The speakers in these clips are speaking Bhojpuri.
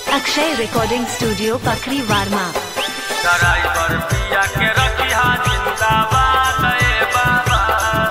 Akshay recording studio Pakhri Warma driver पिया के रखिया जिंदाबाद ए बाबा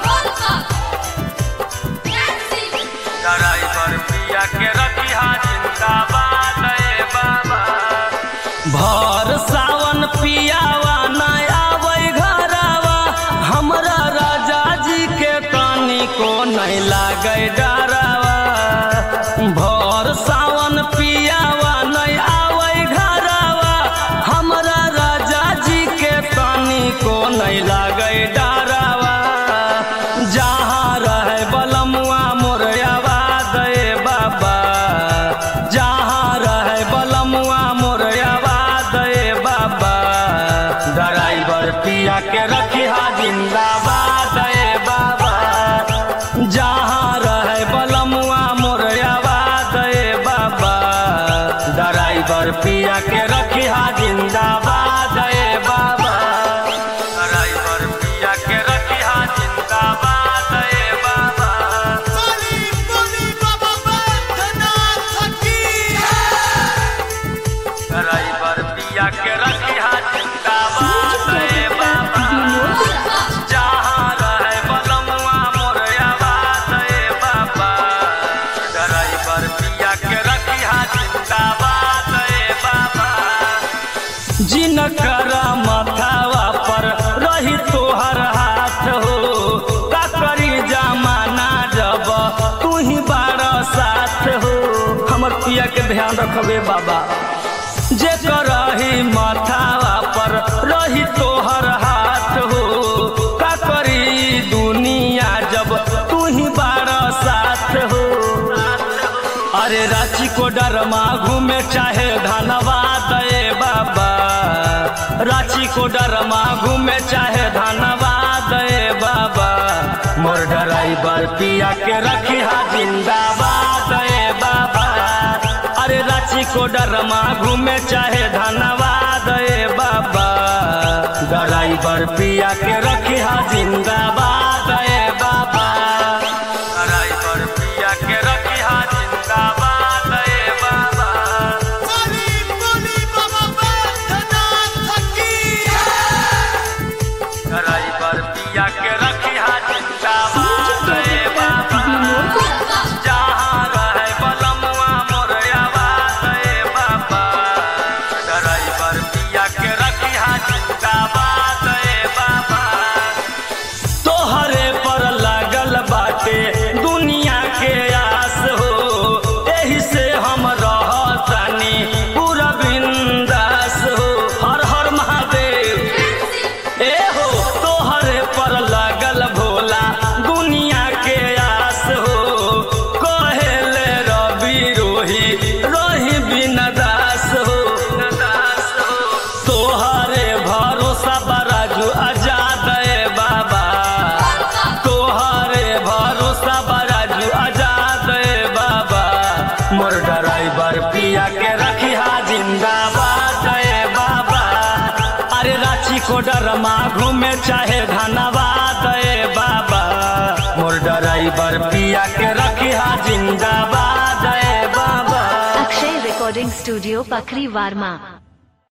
ड्राइवर पिया के रखिया जिंदाबाद ए बाबा भर सावन पियावा न आवे घरवा हमरा राजा जी के तानी को नहीं लागे डरावा भर सावन पियावा नहीं आवे घरवा हमरा राजा जी के तानी को नहीं लागे डरावा जहाँ रहे बलमुआ मोर आवाज ए बाबा जहाँ रहे बलमुआ मोर आवाज ए बाबा ड्राइवर पिया के रखिया जिंदाबाद ए बाबा जहाँ रहे बलमुआ मोर आवाज ए बाबा ड्राइवर पिया के रखिया जिंदाबाद ए बाबा ड्राइवर पिया के रखिया जिंदाबाद ए बाबा Boli, boli, baba, Bhaganath ki driver पिया के रखिया जिंदाबाद ए बाबा जहाँ रहे बलमुआ मोर आवाज ए बाबा ड्राइवर पिया के रखिया जिंदाबाद ए बाबा जिनकर मथावा पर रही तोहर हाथ हो का करी जमाना जब तू ही बार साथ हो हमर पिया के ध्यान रखबे बाबा जे करही मथावा पर रही तोहर हाथ हो का करी दुनिया जब तू ही बार साथ हो अरे रांची को डरमा घूमे चाहे धनबाद ए बाबा रांची को डरमा घूमे चाहे धनबाद ए बाबा मोर ड्राइवर पिया के रखिया जिंदाबाद ए बाबा अरे रांची को डरमा घूमे चाहे धनबाद ए बाबा ड्राइवर पिया के रखिया जिंदाबाद ए बाबा ड्राइवर पिया के रखिया जिंदाबाद ए बाबा Boli, boli, baba, Bhaganath ki driver पिया के रखिया जिंदाबाद ए बाबा जहाँ रहे बलमुआ मोर आवाज ए बाबा ड्राइवर पिया के रखिया जिंदाबाद ए बाबा तोहरे पर लागल बाटे दुनिया के आस हो एही से हम रहतानी पूरा बिंदास हो हर हर महादेव ए हो तोहरे पर लागल भोला दुनिया के आस हो कहेले रवि रोही रोही बिना दास हो तोहरे भरोसा बराजू आजाद ए बाबा तोहरे भरोसा बराजू आजाद ए बाबा मोर ड्राइवर पिया के रखिया जिंदाबाद ए बाबा अरे रांची को डरमा घूमे चाहे धनबाद ए बाबा मोर ड्राइवर पिया के रखिया जिंदाबाद ए बाबा अक्षय रिकॉर्डिंग स्टूडियो पखरी वार्मा